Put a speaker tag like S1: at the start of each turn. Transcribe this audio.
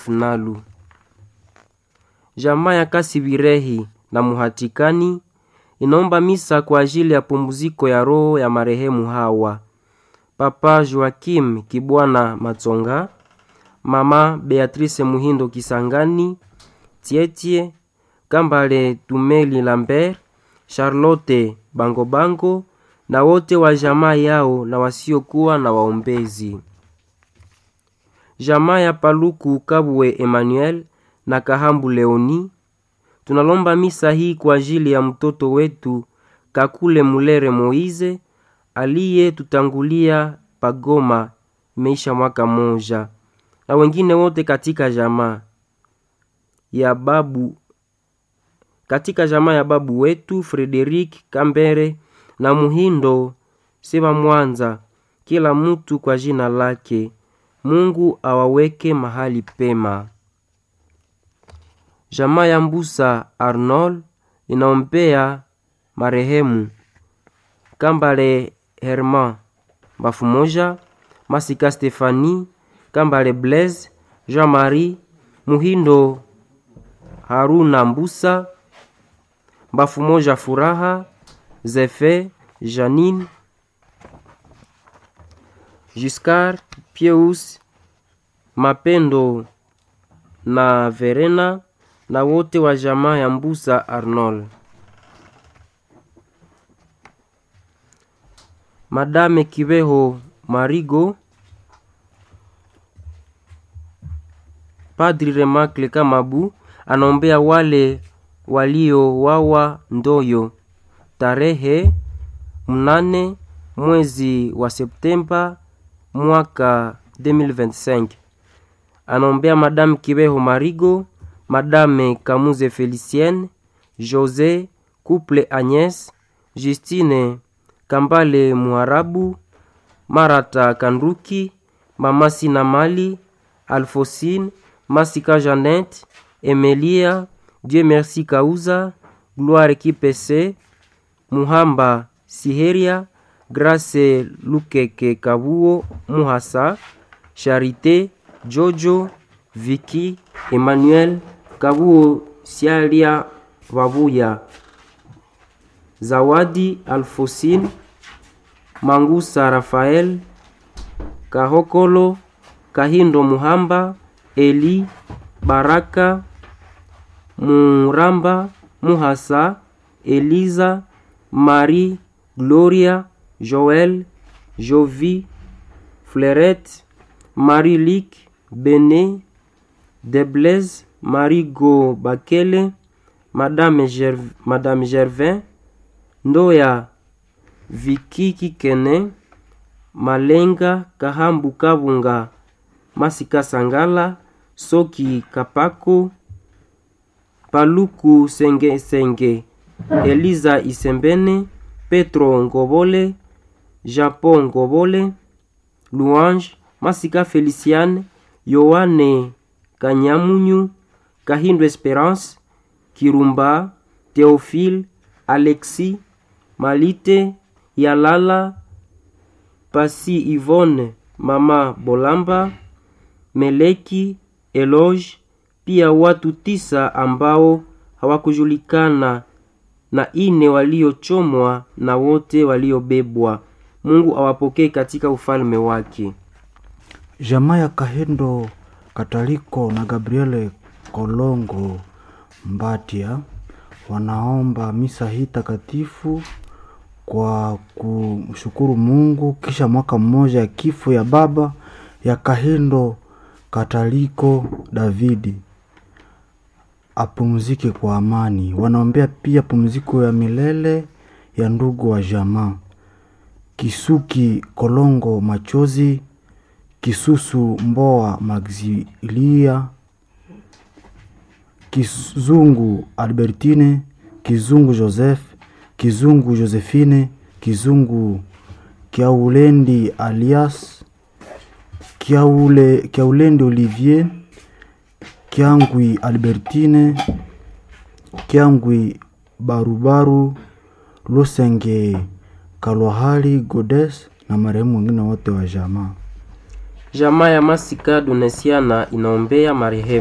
S1: Nalu. Jamaa ya Kasibirehi na Muhatikani inaomba misa kwa ajili ya pumziko ya roho ya marehemu hawa: Papa Joakim Kibwana Matsonga, Mama Beatrice Muhindo Kisangani, Tietie Kambale Tumeli Lambert, Charlotte Bangobango na wote wa jamaa yao na wasiokuwa na waombezi. Jamaa ya Paluku Kabwe Emmanuel na Kahambu Leoni tunalomba misa hii kwa ajili ya mtoto wetu Kakule Mulere Moize aliye tutangulia pagoma imeisha mwaka moja, na wengine wote katika jamaa ya babu katika jamaa ya babu wetu Frederik Kambere na Muhindo Seba Mwanza, kila mtu kwa jina lake. Mungu awaweke mahali pema. Jamaa ya Mbusa Arnold inaombea marehemu Kambale Herman Bafumoja, Masika Stefani, Kambale Blaise, Jean-Marie Muhindo, Haruna Mbusa, Bafumoja Furaha, Zefe, Janine, Giscard, Pieus, Mapendo na Verena na wote wa jamaa ya Mbusa Arnold. Madame Kibeho Marigo, Padri Remakle Kamabu anaombea wale waliowawa Ndoyo tarehe mnane mwezi wa Septemba mwaka 2025. Anaombea Madame Kibeho Marigo, Madame Kamuze Felicienne, Jose Couple Agnes, Justine Kambale Muharabu, Marata Kanduki, Mama Sina Mali, Alfosine, Masika Janet, Emelia, Dieu Merci Kauza, Gloire Kipese, Muhamba Siheria, Grace Lukeke Kabuo Muhasa, Charité Jojo, Vicky, Emmanuel Kabuo Sialia Babuya, Zawadi Alfosine, Mangusa Rafael, Kahokolo, Kahindo Muhamba, Eli Baraka, Muramba Muhasa, Eliza, Marie, Gloria, Joel, Jovi, Fleurette, Marie-Lic, Bene, Deblaise, Marie-Go Bakele, Madame, Gerv Madame Gervin, Ndoya Viki Kikene, Malenga Kahambu Kabunga, Masika Sangala, Soki Kapako, Paluku Senge Senge, Eliza Isembene, Petro Ngobole, Japon Ngobole, Louange, Masika Feliciane, Yohane Kanyamunyu, Kahindo Esperance, Kirumba, Theophile, Alexis, Malite, Yalala, Pasi Yvonne, Mama Bolamba, Meleki, Eloge, pia watu tisa ambao hawakujulikana na ine waliochomwa na wote waliobebwa. Mungu awapokee katika ufalme wake.
S2: Jamaa ya Kahendo Kataliko na Gabriele Kolongo Mbatia wanaomba misa hii takatifu kwa kumshukuru Mungu kisha mwaka mmoja ya kifo ya baba ya Kahendo Kataliko Davidi apumzike kwa amani. Wanaombea pia pumziko ya milele ya ndugu wa jamaa Kisuki Kolongo Machozi, Kisusu Mboa Maxilia, Kizungu Albertine, Kizungu Joseph, Kizungu Josephine, Kizungu Kiaulendi alias Kiaule, Kiaulendi Olivier, Kiangwi Albertine, Kiangwi Barubaru, Lusenge Kalwahali Godes na marehemu wengine wote wa jamaa.
S1: Jamaa ya Masika Donesiana inaombea marehemu